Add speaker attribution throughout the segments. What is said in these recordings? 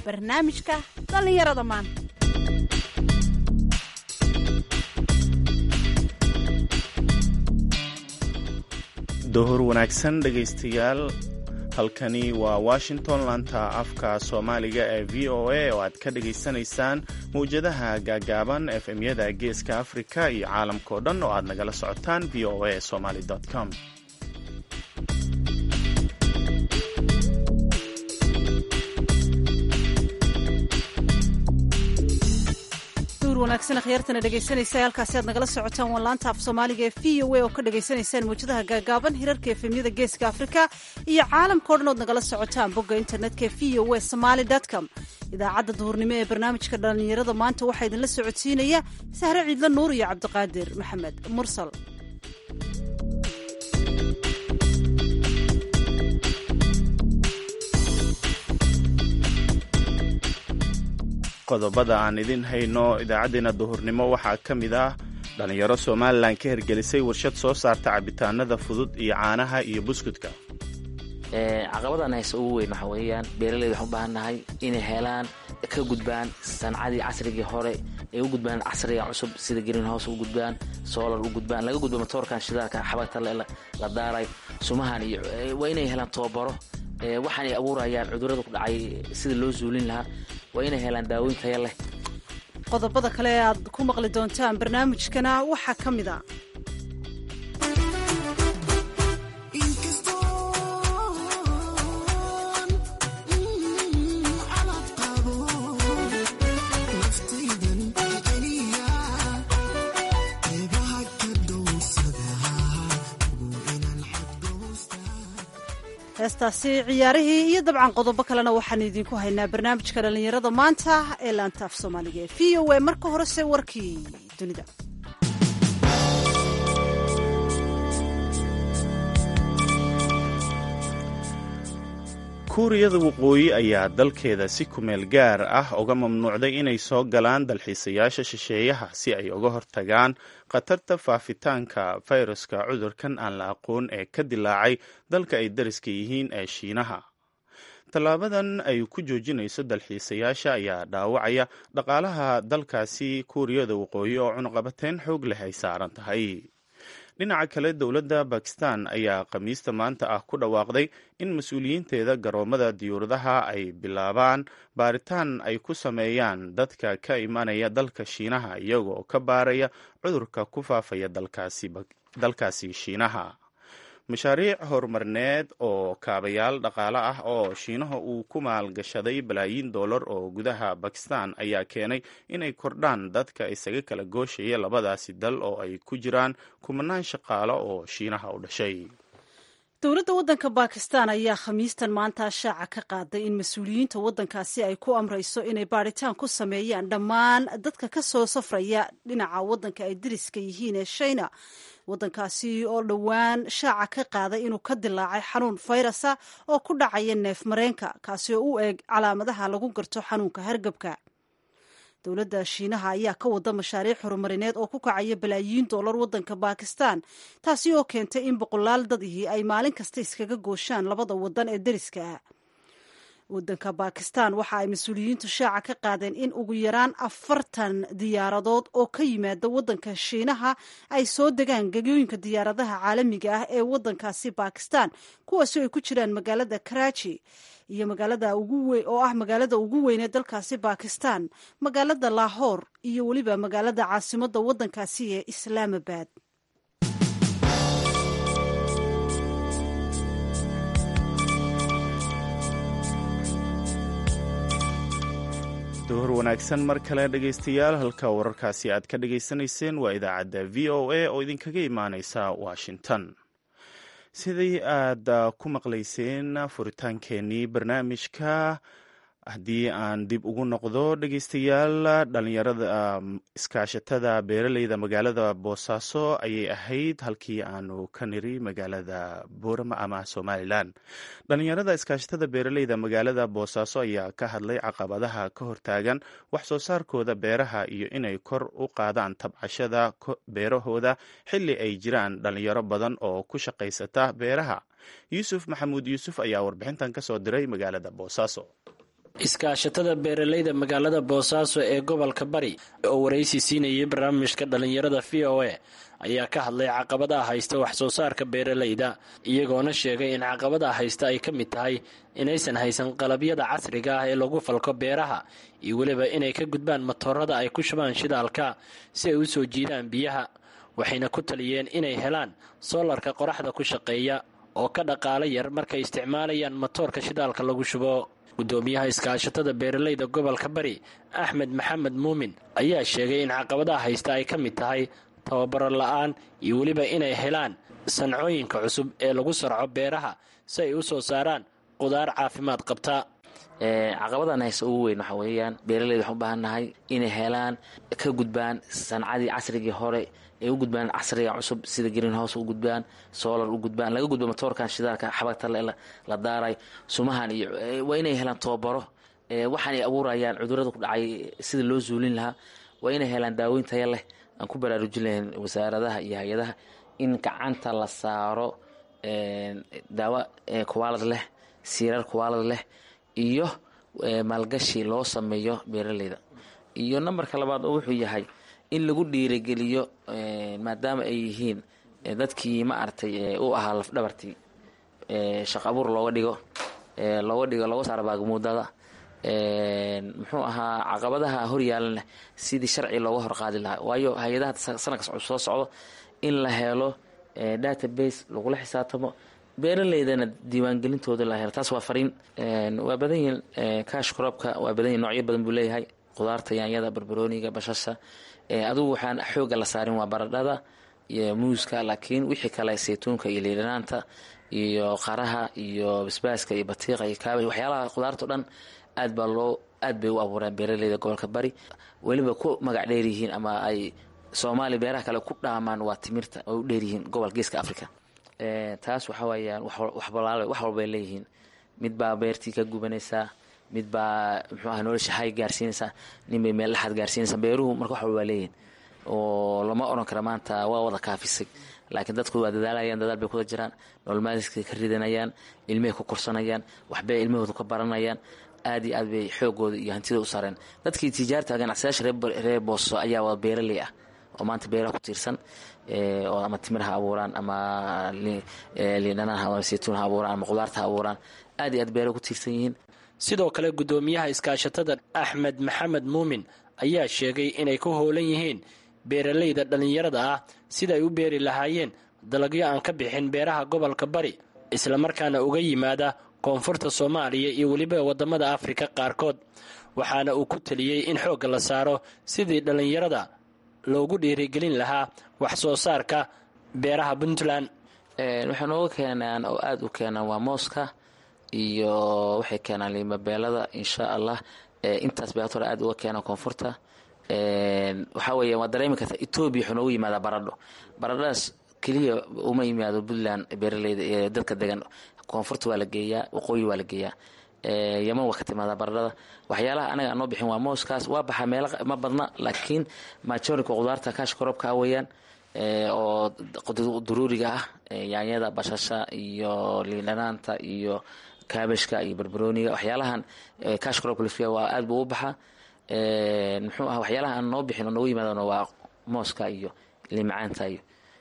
Speaker 1: barnaamijka dhallinyarada maanta
Speaker 2: dohor wanaagsan dhegaystayaal halkani waa washington laanta afka soomaaliga ee v o a oo aad ka dhagaysanaysaan mawjadaha gaagaaban efemyada geeska afrika iyo caalamkao dhan oo aad nagala socotaan v o a somaly com
Speaker 1: wanaagsan akhyaartana dhegaysanaysa halkaasi aad nagala socotaan waa laanta af soomaaliga ee v o a oo ka dhagaysanaysaan mawjadaha gaagaaban hirarka efemyada geeska afrika iyo caalamkao dhan ood nagala socotaan bogga internetka v o a somaly com idaacadda duhurnimo ee barnaamijka dhallinyarada maanta waxaa idinla socodsiinaya sahre ciidla nuur iyo cabdiqaadir maxamed mursal
Speaker 2: qodobada aan idin hayno idaacaddeenna duhurnimo waxaa ka mid ah dhallinyaro somalilan ka hergelisay warshad soo saarta cabitaanada fudud iyo caanaha iyo buskudka
Speaker 3: caqabadan hayse ugu weyn waxa weeyaan beeraleyda waxaan u baahannahay inay helaan ka gudbaan sancadii casrigii hore ay u gudbaan casriga cusub sida green house u gudbaan solar u gudbaan laga gudbo matoorkan shidaalka xabagta la daaray sumahan iyo waa inay helaan tababaro waxaanay abuurayaan cudurada ku dhacay sida loo zuulin lahaa waa inay helaan daaweyn taya leh
Speaker 1: qodobada kale ee aad ku maqli doontaan barnaamijkana waxaa ka mid a heestaasi ciyaarihii iyo dabcan qodobo kalena waxaan idinku haynaa barnaamijka dhallinyarada maanta ee laanta af soomaaliga ee v o a marka horese warkii dunida
Speaker 2: kuuriyada waqooyi ayaa dalkeeda si kumeel gaar ah uga mamnuucday inay soo galaan dalxiisayaasha shisheeyaha si ay uga hortagaan khatarta faafitaanka fayraska cudurkan aan la aqoon ee ka dilaacay dalka ay dariska yihiin ee shiinaha tallaabadan ay ku joojinayso dalxiisayaasha ayaa dhaawacaya dhaqaalaha dalkaasi kuuriyada waqooyi oo cunuqabateyn xoog leh ay saaran tahay dhinaca kale dowladda bakistan ayaa khamiista maanta ah ku dhawaaqday in mas-uuliyiinteeda garoomada diyuuradaha ay bilaabaan baaritaan ay ku sameeyaan dadka ka imanaya dalka shiinaha iyagoo ka baaraya cudurka ku faafaya dalkaasi shiinaha mashaariic horumarineed oo kaabayaal dhaqaale ah oo shiinaha uu ku maalgashaday balaayiin dollar oo gudaha bakistan ayaa keenay inay kordhaan dadka isaga kala gooshaya labadaasi dal oo ay ku jiraan kumanaan shaqaalo oo shiinaha u dhashay
Speaker 1: dowladda waddanka bakistan ayaa khamiistan maanta shaaca ka qaaday in mas-uuliyiinta waddankaasi ay ku amrayso inay baadhitaan ku sameeyaan dhammaan dadka ka soo safraya dhinaca waddanka ay dariska yihiin ee shina waddankaasi oo dhowaan shaaca ka qaaday inuu ka dilaacay xanuun fayrasa oo ku dhacaya neef mareenka kaasi oo u eeg calaamadaha lagu garto xanuunka hargabka dowladda shiinaha ayaa ka wada mashaariic horumarineed oo ku kacaya balaayiin dollar waddanka bakistan taasi oo keentay in boqolaal dadihii ay maalin kasta iskaga gooshaan labada waddan ee deriska ah waddanka bakistan waxa ay mas-uuliyiintu shaaca ka qaadeen in ugu yaraan afartan diyaaradood oo ka yimaada waddanka shiinaha ay soo degaan gegooyinka diyaaradaha caalamiga ah ee waddankaasi bakistan kuwaasi ay ku jiraan magaalada karachi iyo magaalada oo ah magaalada ugu weyn ee dalkaasi bakistan magaalada lahor iyo weliba magaalada caasimadda waddankaasi ee islaamabad
Speaker 2: duhur wanaagsan mar kale dhegaystayaal halka wararkaasi aad ka dhagaysanayseen waa idaacadda v o a oo idinkaga imaaneysa washington sidii aad ku maqlayseen furitaankeenii barnaamijka haddii aan dib ugu noqdo dhegeystayaal dhalinyarada iskaashatada beeraleyda magaalada boosaaso ayay ahayd halkii aanu ka niri magaalada boorama ama somalilan dhalinyarada iskaashatada beeraleyda magaalada boosaaso ayaa ka hadlay caqabadaha ka hortaagan wax soo saarkooda beeraha iyo inay kor u qaadaan tabcashada beerahooda xilli ay jiraan dhalinyaro badan oo ku shaqaysata beeraha yuusuf maxamuud yuusuf ayaa warbixintan ka soo diray magaalada boosaaso
Speaker 4: iskaashatada beeralayda magaalada boosaaso ee gobolka bari oo waraysi siinayay barnaamijka dhallinyarada v o a ayaa ka hadlay caqabadaha haysta wax soo saarka beeralayda iyagoona sheegay in caqabadaha haysta ay ka mid tahay inaysan haysan qalabyada casriga ah ee lagu falko beeraha iyo weliba inay ka gudbaan matoorada ay ku shubaan shidaalka si ay u soo jiidaan biyaha waxayna ku taliyeen inay helaan soolarka qoraxda ku shaqeeya oo ka dhaqaalo yar markay isticmaalayaan matoorka shidaalka lagu shubo gudoomiyaha iskaashatada beeralayda gobolka bari axmed maxamed muumin ayaa sheegay in caqabadaha haysta ay ka mid tahay tababaro la-aan iyo weliba inay helaan sancooyinka cusub ee lagu sarco beeraha si ay u soo saaraan qudaar caafimaad qabta
Speaker 3: caqabadan haysta ugu weyn waxa weeyaan beeralayda waxaan u baahannahay inay helaan ka gudbaan sancadii casrigii hore ay u gudbaan casriga cusub sida green house u gudbaan solar u gudbaan laga gudbo matoorkan shidaalka xabagta la daaray sumahan iyo waa inay helaan tababaro waxaanay abuurayaan cudurada ku dhacay sida loo zuulin lahaa waa inay helaan daaweyn taya leh aan ku baraarujin lahayn wasaaradaha iyo hay-adaha in gacanta la saaro daawo kuwaalad leh siirar kuwaalad leh iyo maalgashi loo sameeyo beeralayda iyo nambarka labaad oo wuxuu yahay in lagu dhiirigeliyo maadaama ay yihiin dadkii ma aragtay u ahaa lafdhabartii shaq abuur looga dhigo looga dhigo looga saaro baagmuudada muxuu ahaa caqabadaha horyaalan sidii sharci looga horqaadi lahaa waayo hay-adaha sanadkas soo socdo in la helo database lagula xisaabtamo beeraleydana diiwaangelintooda la helo taas waa fariin waa badan yihiin cash cropka waa badan yihin noocyo badan buu leeyahay qudaarta yaanyada barbarooniga bashasha adugu waxaan xooga la saarin waa baradhada iyo muuska laakiin wixii kale saytuunka iyo liidhanaanta iyo qaraha iyo basbaaska iyo batiiqa iyo kaabaj waxyaalaha qudaarta o dhan aad baa loo aad bay u abuureen beeraleyda gobolka bari weliba ku magac dheer yihiin ama ay soomaaliya beeraha kale ku dhaamaan waa timirta oo u dheeryihiin gobol geeska africa taas waxa weeyaan waxbalaal wax walbay leeyihiin mid baa beertii ka gubanaysaa mid baa muxuu aha nolosha hay gaarsiinaysaa nin bay meel dhexaad gaarsiinaysaa beeruhu marka wax walba waa leeyihin oo lama odhan kara maanta waa wada kaafisay laakiin dadku waa dadaalayaan dadaal bay kuda jiraan nololmaadiskay ka ridanayaan ilmahay ku korsanayaan waxbay ilmahooda ka baranayaan aad iyo aad bay xoogooda iyo hantida u sareen dadkii tijaarta ganacsadayaasha reer booso ayaa wada beeraley ah oo maanta beeraha ku tiirsan oo ama timir ha abuuraan ama liindhanaan ama saytuun ha abuuraan ama qudaarta ha abuuraan aad iyo aad beeraha ku tiirsan yihiin
Speaker 4: sidoo kale gudoomiyaha iskaashatada axmed maxamed muumin ayaa sheegay inay ku howlan yihiin beeralayda dhallinyarada ah sida ay u beeri lahaayeen dalagyo aan ka bixin beeraha gobolka bari islamarkaana uga yimaada koonfurta soomaaliya iyo weliba wadamada afrika qaarkood waxaana uu ku teliyey in xoogga la saaro sidii dhallinyarada loogu dhiirigelin lahaa wax soo saarka beeraha puntland
Speaker 3: waxay nooga keenaan oo aada u keenaan waa mooska iyo waxay keenaan limabeelada insha allah intaas bay hore aad uga keenaan koonfurta waxaa weya waa dareemi karta etoobiya wuxuu noogu yimaadaa baradho baradhadaas keliya uma yimaado puntland beeraleyda ee dadka degan koonfurta waa la geeyaa waqooyi waa la geeyaa yaman waa ka timaadaa baradhada waxyaalaha anaga aan noo bixin waa mooskaas waa baxaa meelo ma badna laakiin majorinka qudaarta kaash korobka weeyaan oo duruuriga ah yaanyada bashasha iyo liindhanaanta iyo kaabashka iyo barbarooniga waxyaalahan kaash korobka lafia waa aad buu u baxaa muxuu ah waxyaalaha aan noo bixin oo noogu yimaadana waa mooska iyo limacaanta iyo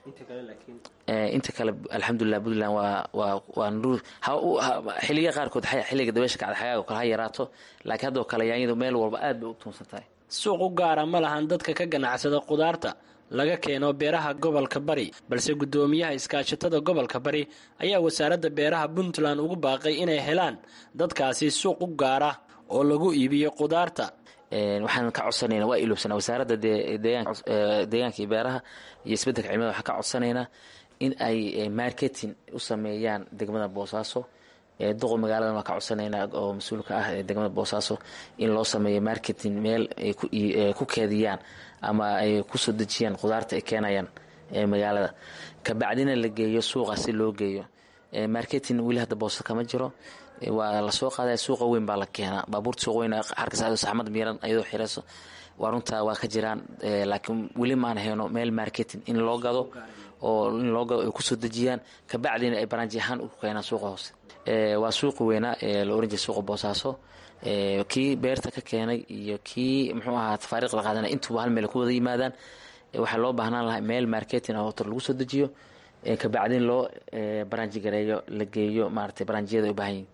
Speaker 3: inta kale alxamdulilah puntland waa waa waa nruur xiliya qaarkood xiliga dabeesha kacda xagaaga kale ha yaraato laakiin haddoo kale yaanyadu meel walba aad bay u tuunsan tahay
Speaker 4: suuq u gaara ma lahan dadka ka ganacsada qudaarta laga keeno beeraha gobolka bari balse gudoomiyaha iskaashatada gobolka bari ayaa wasaaradda beeraha puntland ugu baaqay inay helaan dadkaasi suuq u gaara oo lagu iibiyo qudaarta
Speaker 3: waxaan ka codsanaynaa waa iloobsanaa wasaaradda deegaanka iyo beeraha iyo isbeddelka cimilada waxaan ka codsanaynaa in ay marketing u sameeyaan degmada boosaaso duqo magaaladan waan ka codsanaynaa oo mas-uulka ah ee degmada boosaaso in loo sameeyo marketing meel ay ku keediyaan ama ay kusoo dejiyaan qudaarta ay keenayaan magaalada kabacdina la geeyo suuqa si loo geeyo marketing weli hadda boosa kama jiro waa lasoo qaadaya suuqa weyn baa la keenaa baabuurta suuq weyn xarkas saxmad miiran iyadoo xirayso waa runtaa waa ka jiraan laakiin weli maan hayno meel marketing in loo gado oo in loo gado ay kusoo dejiyaan kabacdina ay baraanji ahaan u keenaan suuqa hoose waa suuqi weynaa ee la oran jiray suuqa boosaaso kii beerta ka keenay iyo kii muxuu ahaa tafaariiqda qaadanay intuba hal meel ku wada yimaadaan waxaa loo baahnaan lahaa meel marketing oo lagu soo dejiyo kabacdin loo baranji gareeyo la geeyo maaragtay baranjiyada ay u baahan yihin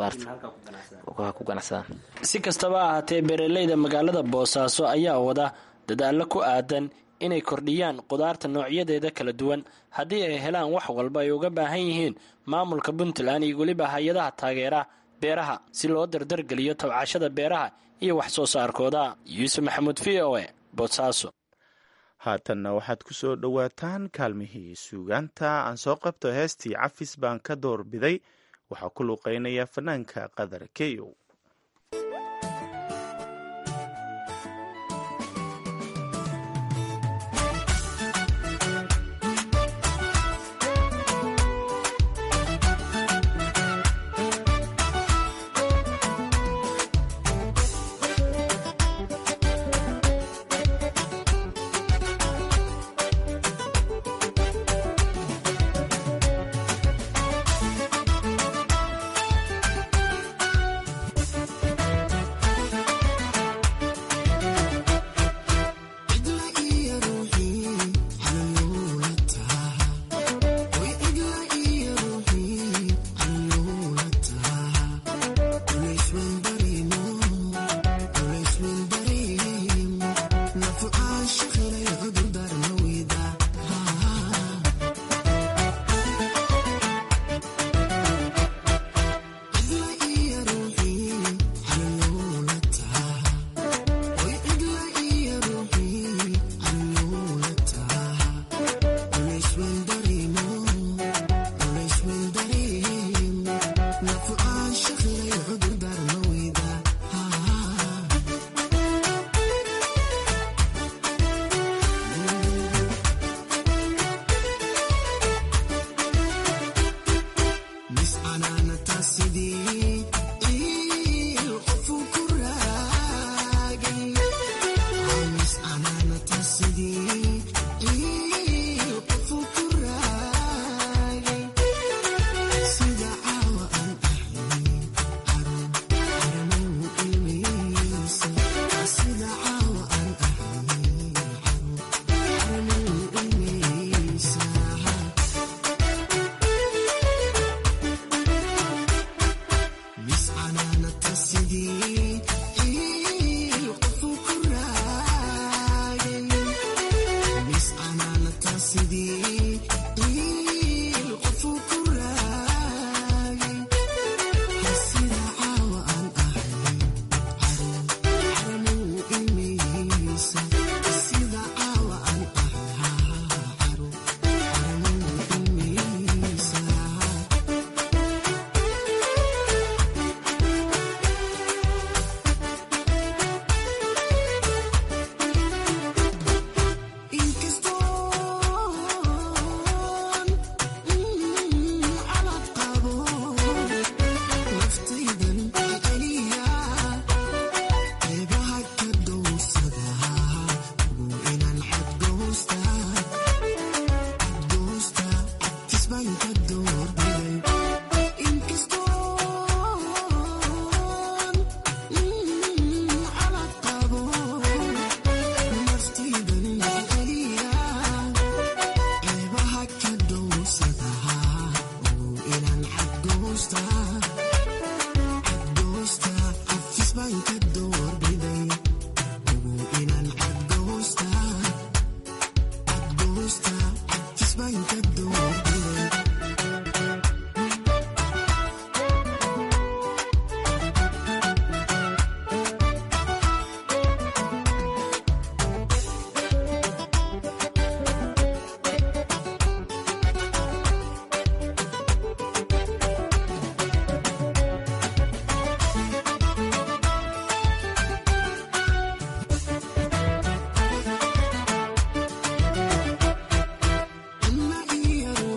Speaker 3: qudaarta ku ganacsadaan
Speaker 4: si kastaba ahaatee beeraleyda magaalada boosaaso ayaa wada dadaallo ku aadan inay kordhiyaan qudaarta noocyadeeda kala duwan haddii ay helaan wax walba ay uga baahan yihiin maamulka puntland iyo weliba hay-adaha taageera beeraha si loo dardargeliyo tabcashada beeraha iyo wax soo saarkooda yuusuf maxamuud v o e boosaaso
Speaker 2: haatanna waxaad ku soo dhowaataan kaalmihii suugaanta aan soo qabto heestii cafis baan ka doorbiday waxaa ku luuqeynaya fanaanka qadar keyow
Speaker 5: Ilma iyo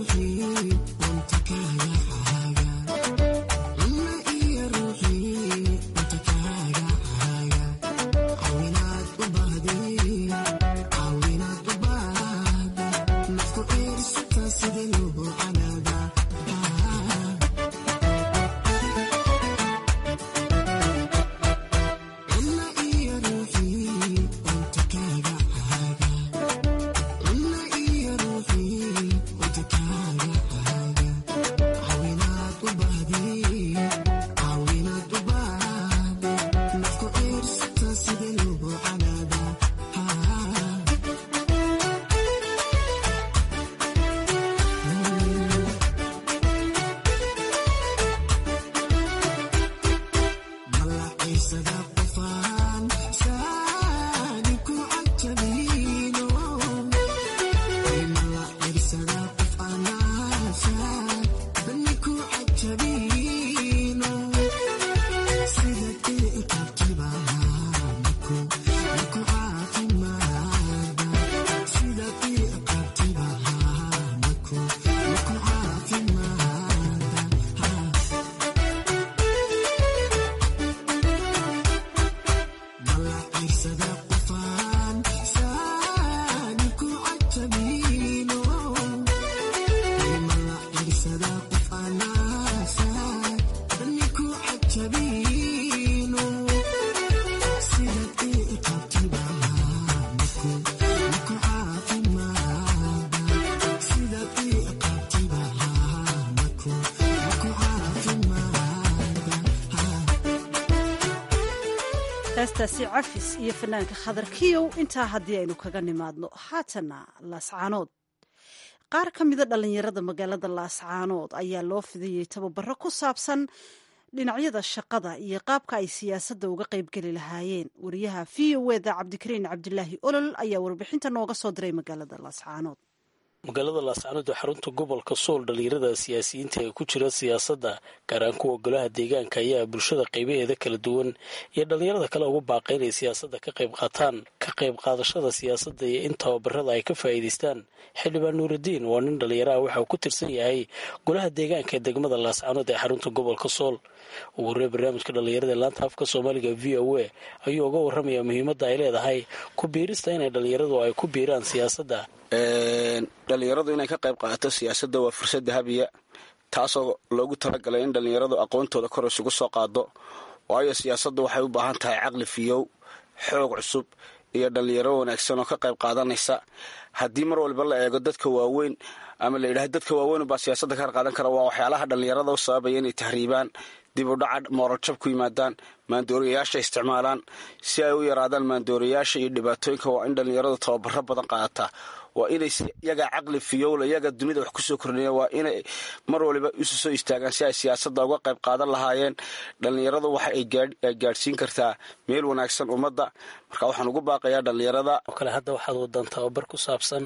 Speaker 1: heestaasi cafis iyo fanaanka khadar kiyow intaa haddii aynu kaga nimaadno haatana laascaanood qaar ka mida dhallinyarada magaalada laascaanood ayaa loo fidiyey tababaro ku saabsan dhinacyada shaqada iyo qaabka ay siyaasadda uga qaybgeli lahaayeen wariyaha v o eda cabdikariin cabdilaahi olol ayaa warbixinta nooga soo diray magaalada laascaanood
Speaker 5: magaalada laascaanood ee xarunta gobolka sool dhallinyarada siyaasiyiinta ee ku jira siyaasadda gaar ahaan kuwa golaha deegaanka ayaa bulshada qaybaheeda kala duwan iyo dhallinyarada kale ugu baaqay inay siyaasadda ka qayb qaataan ka qayb qaadashada siyaasadda iyo in tababarada ay ka faa'iidaystaan xildhibaan nuuraddiin waa nin dhallinyaraha waxa uu ku tirsan yahay golaha deegaanka ee degmada laascaanood ee xarunta gobolka sool ugu horrey barnaamijka dhallinyarada ee laanta afka soomaaliga v o a ayuu uga warramayaa muhiimadda ay leedahay ku biirista inay dhallinyaradu ay ku biiraan siyaasadda
Speaker 6: dhallinyaradu inay ka qayb qaadato siyaasadda waa fursad dahabiya taasoo loogu talagalay in dhallinyaradu aqoontooda kor isugu soo qaado waayo siyaasaddu waxay u baahan tahay caqli fiyow xoog cusub iyo dhallinyaro wanaagsan oo ka qayb qaadanaysa haddii mar walba la eego dadka waaweyn ama la yidhahdo dadka waaweyn baa siyaasadda ka qaadan kara waa waxyaalaha dhallinyarada u sababaya inay tahriibaan dib u dhaca moorajab ku yimaadaan maandooriyayaasha isticmaalaan si ay u yaraadaan maandooriyayaasha iyo dhibaatooyinka waa in dhallinyaradu tababaro badan qaadataa waa inay iyagaa caqli fiyowla iyaga dunida wax kusoo kordhiya waa inay mar waliba isu soo istaagaan si ay siyaasadda uga qayb qaadan lahaayeen dhallinyaradu waxa ay gaadhsiin kartaa meel wanaagsan ummadda marka waxaan ugu baaqayaa dhallinyarada
Speaker 5: oo kale hadda waxaad wadaan tababar ku saabsan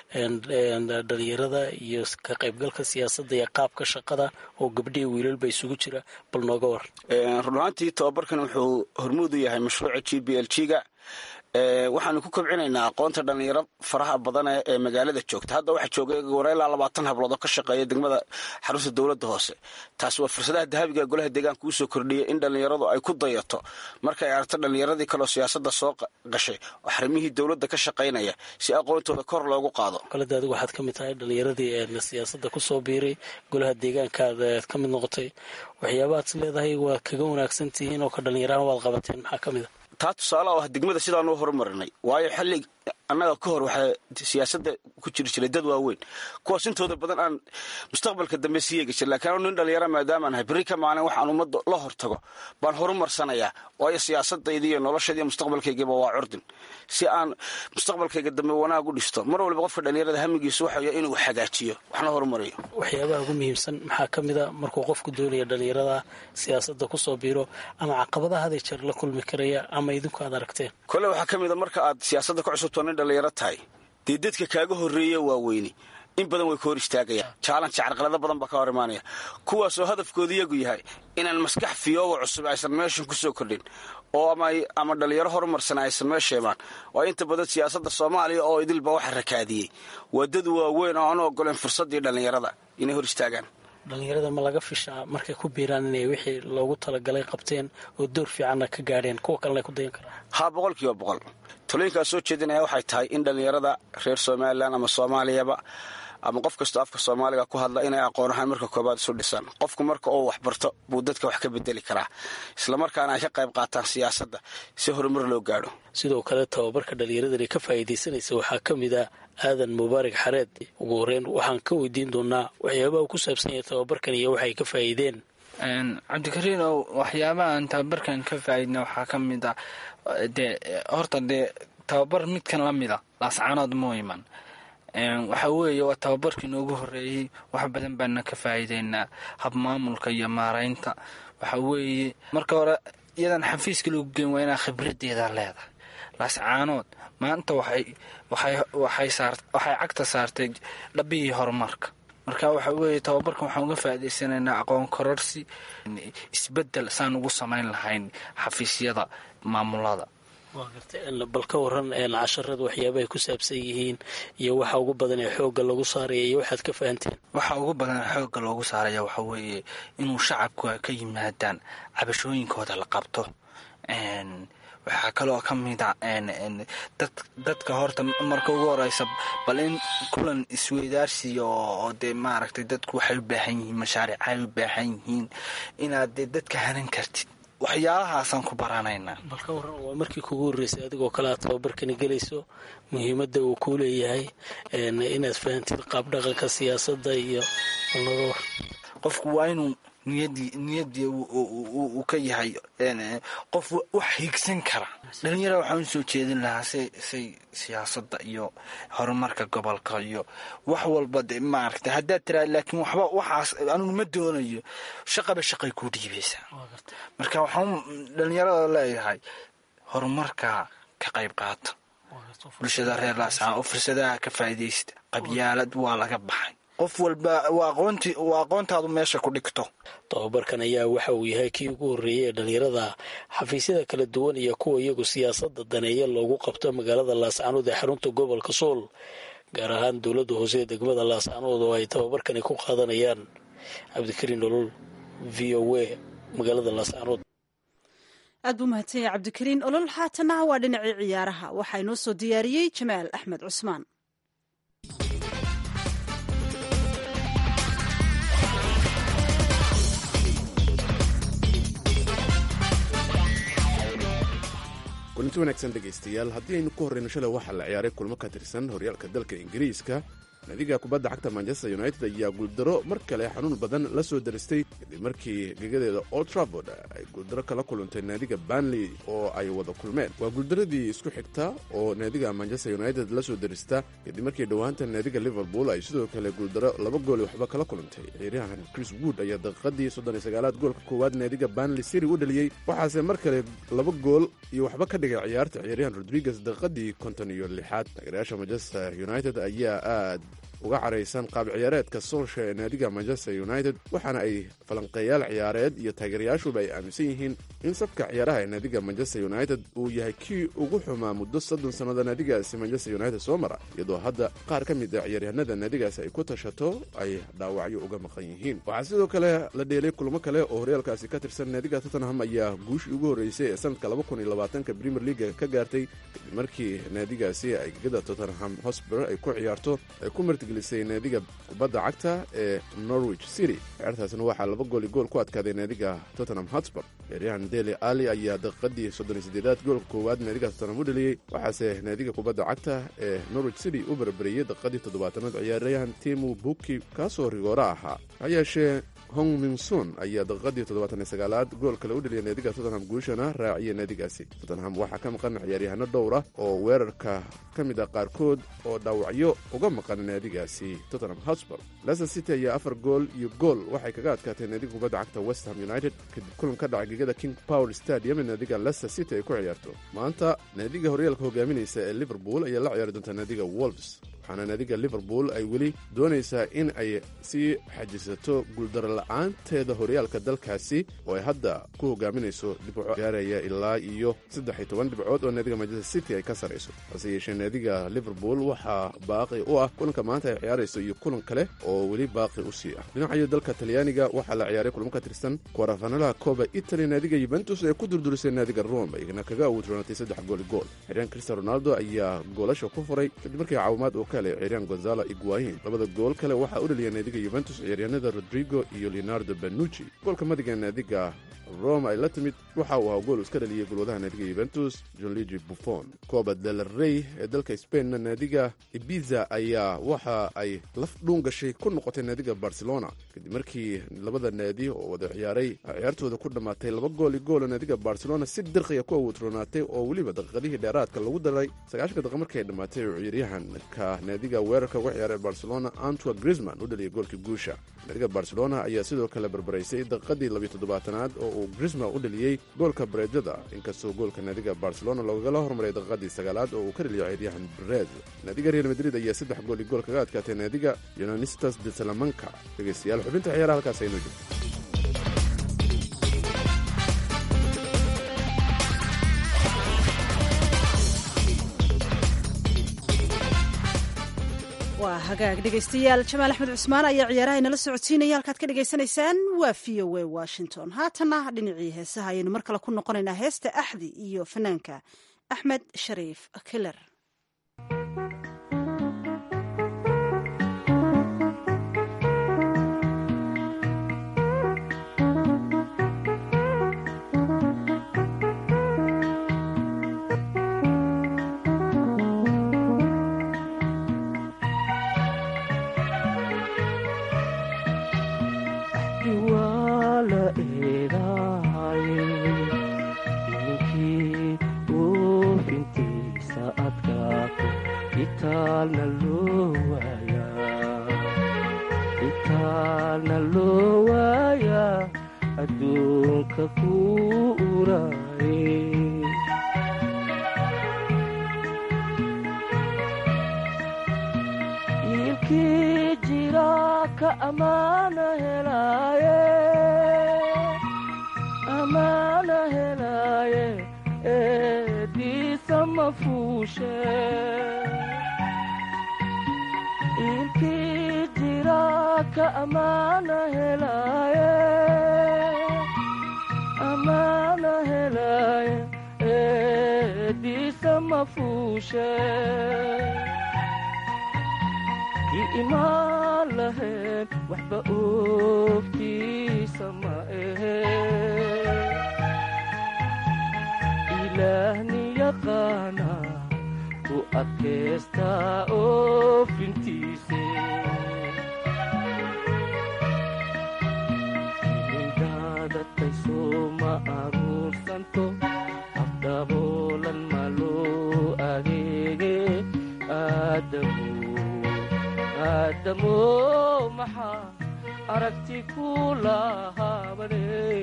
Speaker 5: dhallinyarada iyo ka qaybgalka siyaasadda iyo qaabka shaqada oo gabdhihi wiilalba isugu jira bal nooga war
Speaker 6: run ahaantii tababarkan wuxuu hormuud u yahay mashruuca g b l g ga waxaanu ku kobcinaynaa aqoonta dhallinyaro faraha badan ee magaalada joogta hadda waxaa jooga wara ilaa labaatan hablood oo ka shaqeeya degmada xarunta dowladda hoose taasi waa fursadaha dahabiga ee golaha deegaanka uu soo kordhiyay in dhallinyaradu ay ku dayato markay aragto dhallinyaradii kaleo siyaasadda soo gashay oo xarimihii dowladda ka shaqaynaya si aqoontooda kor loogu qaado
Speaker 5: kaleda adigu waxaad ka mid tahay dhallinyaradii siyaasadda kusoo biiray golaha deegaankaad aad ka mid noqotay waxyaabahaad is leedahay waad kaga wanaagsan tihiin oo ka dhallinyarahan waad qabateen maxaa ka mid a
Speaker 6: taa tusaale oo ah degmada sidaanu horumarinay waayo xilli annaga ka hor waxaa siyaasadda ku jiri jiray dad waaweyn kuwaas intooda badan aan mustaqbalka dambe sii yeegi jir lakiin anu nin dhallinyara maadaamaan ahay berri ka maalin waxaan ummadda la hortago baan horumarsanayaa waayo siyaasadayda iyo noloshayda iyo mustaqbalkaygiiba waa curdin si aan mustaqbalkayga dambe wanaag u dhisto mar waliba qofka dhallinyarada hamigiisu waxay inuu hagaajiyo waxna horumariyo
Speaker 5: waxyaabaha ugu muhiimsan maxaa ka mid a markuu qofku doonaya dhallinyarada siyaasadda kusoo biiro ama caqabadaha haday jeer la kulmi karaya ama idinku aad aragteen
Speaker 6: kole waxaa ka mid a marka aad siyaasadda ka cusubto nin dhallinyaro tahay dee dadka kaaga horreeya waaweyni in badan way ka hor istaagayaan jaalanka carqalado badan baa ka hor imaanaya kuwaasoo hadafkooda iyagu yahay inaan maskax fiyooba cusub aysan meeshan kusoo kordhin oo ama dhallinyaro horumarsan aysan meesha imaan waa inta badan siyaasadda soomaaliya oo idilba waxa rakaadiyey waa dad waaweyn oo aan u ogoleen fursaddii dhallinyarada inay hor istaagaan
Speaker 5: dhallinyarada ma laga fishaa markay ku biiraan inay wixii loogu talagalay qabteen oo door fiicanna ka gaadheen kuwa kalena ay ku dayan karaan
Speaker 6: haa boqol kiiba boqol talooyinkaa soo jeedinaya waxay tahay in dhallinyarada reer somalilan ama soomaaliyaba ama qof kastoo afka soomaaliga ku hadla inay aqoon ahaan marka koobaad isu dhisaan qofku marka uu waxbarto buu dadka wax ka bedeli karaa islamarkaana ay ka qayb qaataan siyaasadda si horumar loo gaadho
Speaker 5: sidoo kale tababarka dhallinyaradani ka faa'iidaysanaysa waxaa ka mid ah aadan mubaarak xareed ugu horreyn waxaan ka weydiin doonaa waxyaabaha uu ku saabsan yahay tababarkan iyo waxay ka faa'iideen
Speaker 7: cabdikariin oo waxyaabaha aan tababarkan ka faa'iidna waxaa ka mid ah dee horta dee tababar midkan la mid a laascaanood moo iman waxaa weeye waa tababarkii noogu horreeyey wax badan baana ka faa'iideynaa habmaamulka iyo maaraynta waxaa weeye marka hore iyadan xafiiska lagu geen waa inaa khibradeeda leedahay laascaanood maanta waxay cagta saartay dhabihii horumarka marka waxa weeye tababarkan waxaan uga faa'iidaysanaynaa aqoon kororsi isbedel saan ugu samayn lahayn xafiisyada maamulada
Speaker 5: waa garta bal ka waran casharada waxyaabahay ku saabsan yihiin iyo waxa ugu badan ee xoogga lagu saaraya iyo waxaad ka fahanteen
Speaker 7: waxa ugu badan ee xoogga loogu saaraya waxa weeye inuu shacabku ka yimaadaan cabashooyinkooda la qabto waxaa kaloo ka mid a dadka horta marka ugu horeysa bal in kulan isweydaarsiya oo dee maaragtay dadku waxay u baahan yihiin mashaariicay u baahan yihiin inaad dee dadka hanan kartid waxyaalahaasaan ku baranaynaa
Speaker 5: bal ka waran waa markii kugu horreysay adigoo kale aad tababarkani gelayso muhiimadda uu kuu leeyahay inaad fahantid qaab dhaqanka siyaasadda iyo
Speaker 7: qofku waa inuu niyadii niyadii uu ka yahay qof wax hiigsan kara dhalinyarada waxaan usoo jeedin lahaa say say siyaasadda iyo horumarka gobolka iyo wax walba de maaragta haddaad tiraa laakiin waxba waxaas anigu ma doonayo shaqaba shaqay kuu dhiibaysaa marka waxaan dhalinyarada leeyahay horumarka ka qayb qaata bulshada reer laascaan oo fursadaha ka faa'iidaysta qabyaalad waa laga baxay qof walba waa aqoonti waa aqoontaadu meesha ku dhigto
Speaker 5: tobabarkan ayaa waxa uu yahay kii ugu horreeyey ee dhalinyarada xafiisyada kala duwan iyo kuwa iyagu siyaasadda daneeya loogu qabto magaalada laascaanood ee xarunta gobolka sool gaar ahaan dowladda hoose ee degmada laascaanood oo ay tababarkani ku qaadanayaan cabdikariin nolol v o a magaalada laascaanood
Speaker 1: aad buu mahadsan yahay cabdikariin olol haatana waa dhinacii ciyaaraha waxaa inoo soo diyaariyey jamaal axmed cusmaan
Speaker 8: kulanti wanaagsan dhegaystayaal haddii aynu ku horreyno shalay waxaa la ciyaaray kulmo ka tirsan horyaalka dalka ingiriiska naadiga kubadda cagta manchester united ayaa guuldaro mar kale xanuun badan la soo daristay kadib markii gegadeeda old traford ay guuldaro kala kulantay naadiga banley oo ay wada kulmeen waa guuldaradii isku xigta oo naadiga manchester united la soo darista kadib markii dhowaanta naadiga liverpool ay sidoo kale guuldaro laba gooli waxba kala kulantay ciyaaryahan chris wood ayaa daqiiqadii soddon iyo sagaalaad goolka koowaad naadiga banley siri u dhaliyey waxaase mar kale laba gool iyo waxba ka dhigay ciyaarta ciyaaryahan rodriguez daqiiqadii konton iyo lixaad taageerayaasha manchester united ayaa aad uga caraysan qaab ciyaareedka soolsha ee naadiga manchester united waxaana ay falanqeeyaal ciyaareed iyo taageerayaashuba ay aaminsan yihiin in sabka ciyaaraha ee naadiga manchester united uu yahay kii ugu xumaa muddo soddon sannada naadigaasi manchester united soo mara iyadoo hadda qaar ka mid a ciyaaryahanada naadigaasi ay ku tashato ay dhaawacyo uga maqan yihiin waxaa sidoo kale la dheelay kulmo kale oo horyaalkaasi ka tirsan naadiga tottenham ayaa guushii ugu horreysay ee sanadka labakuniylabaatanka premier leaga ka gaartay kadib markii naadigaasi ay gegada tottenham hosber ay ku ciyaarto ay ku martigelisay naadiga kubadda cagta ee norwich city ciyaartaasna waxaa laba gooli gool ku adkaaday naadiga tottenham hotspur ciyaaryahan deli ali ayaa daqiiqadii soddon iyo siddeedaad goolka koowaad naadiga tottenham u dhaliyey waxaase naadiga kubadda cagta ee norwich city u barbariyey daqiiqadii toddobaatanaad ciyaaryahan timu buki kaasoo rigoora ahaa ha yeeshee hong mingson ayaa daqiiqadii toddobaatan iyo sagaalaad gool kale u dhaliyay naadiga tottenham guushana raaciyay naadigaasi tottenham waxaa ka maqan ciyaaryahano dhowr ah oo weerarka ka mid ah qaarkood oo dhaawacyo uga maqan naadigaasi tottenham hotspur leicester city ayaa afar gool iyo gool waxay kaga adkaatay naadiga kubadda cagta west ham united kadib kulan ka dhacay gegada king power stadium ee naadiga leicester city ay ku ciyaarto maanta naadiga horyaalka hogaaminaysa ee liverpool ayaa la ciyaari doonta naadiga wolves waxaana naadiga liverpool ay weli doonaysaa in ay sii xajisato guuldaro la-aanteeda horyaalka dalkaasi oo ay hadda ku hogaaminayso dhibco gaaraya ilaa iyo saddex iyo toban dhibcood oo naadiga manchester city ay ka sarayso hase yeeshee naadiga liverpool waxaa baaqi u ah kulanka maanta ay ciyaarayso iyo kulan kale oo weli baaqi u sii ah dhinacayo dalka talyaaniga waxaa la ciyaaray kulmo ka tirsan kwarafanalaha kooba italy naadiga yuventus ee ku durdurisay naadiga rome ayna kaga awoodroonatay saddex gooli gool xiryan cristian ronaldo ayaa goolasha ku furay kadib markii caawimaad uu ka helay ciyaaryahan gonzalo iguahin labada gool kale waxaa u dhaliyay naadiga yuventus ciyaaryahanada rodrigo iyo leonardo benucci goolka madiga naadiga rome ay la timid waxa uu ahaa gool iska dhaliyey golwadaha naadiga yuventus jonligi buffon kooba del rey ee dalka spainna naadiga ibiza ayaa waxa ay laf dhuun gashay ku noqotay naadiga barcelona kadib markii labada naadi oo wada ciyaaray ciyaartooda ku dhammaatay laba gooli goola naadiga barcelona si dirqiya ku awoodroonaatay oo weliba daqiiqadihii dheeraadka lagu daray sagaashanka daqiiq markii ay dhammaatay oo ciyaaryahanka naadiga weerarka uga ciyaaray barcelona antwa grisman u dhaliyay goolkii guusha naadiga barcelona ayaa sidoo kale barbaraysay daqiiqadii labiyo toddobaatanaad oo uu grisman u dhaliyey goolka bareejada inkastoo goolka naadiga barcelona loogala hormaray daqiiqadii sagaalaad oo uu ka dhaliyo ciyaaryahan berez naadiga real madrid ayaa saddex gooli gool kaga adkaatay naadiga yonanistas de salamanka dhegeystayaal xubinta ciyaaraha halkaas aynoo jirto
Speaker 1: waa hagaag dhegaystayaal jamaal axmed cusmaan ayaa ciyaaraha inala socodsiinaya halkaad ka dhagaysanaysaan waa v o a washington haatanna dhinacii heesaha ayaynu mar kale ku noqonaynaa heesta axdi iyo fanaanka axmed shariif kiler
Speaker 9: eedahay ninkii oofintiisa adkaato itaalna loo waayaa itaalna loo waayaa adduunka ku uraaye yiilkii jira ka amaana helaaye amaana helaaye eediisa ma fuushe yiilkii jira ka amaana helaaye amaana helaaye eediisa ma fuushe kii imaan lahayn waxba oogtiisa ma ahe ilaahni yaqaana u adkaystaa oofintiise ilindaadadkay sooma aruursanto afdhaboolan ma loo adeege aadamu aadamo maxaa aragti ku lahaabane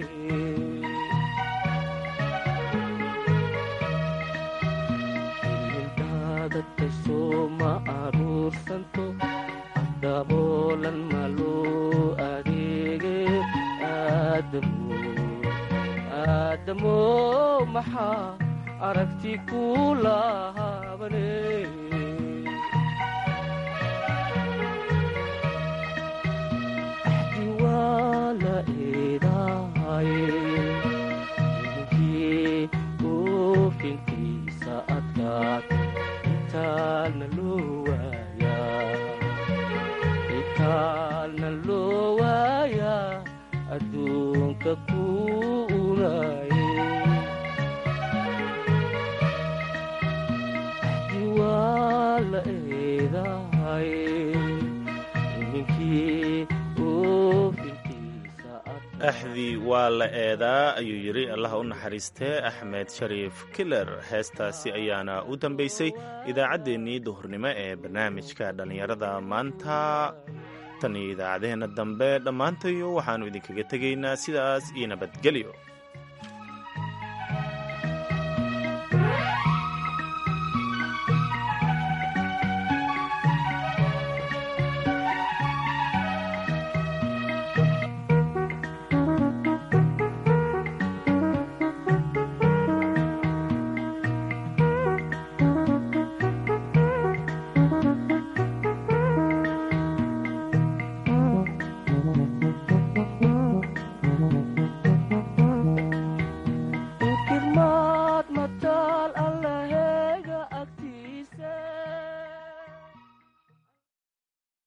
Speaker 9: ildaadadka sooma aruursanto afdhaboolan ma loo adeege aadamo aadamo maxaa aragti ku lahaabane la eedahay ninkii oofintiisa adkaat itaalna loo waayaa itaalna loo waayaa adduunka ku uraaye waa la eedahay ninkii
Speaker 2: axdii waa la eedaa ayuu yidhi allaha u naxariistee axmed shariif kiler heestaasi ayaana u dambaysay idaacaddeenii duhurnimo ee barnaamijka dhallinyarada maanta tan iyo idaacaddeenna dambe dhammaantayo waxaannu idinkaga tegaynaa sidaas iyo nabadgelyo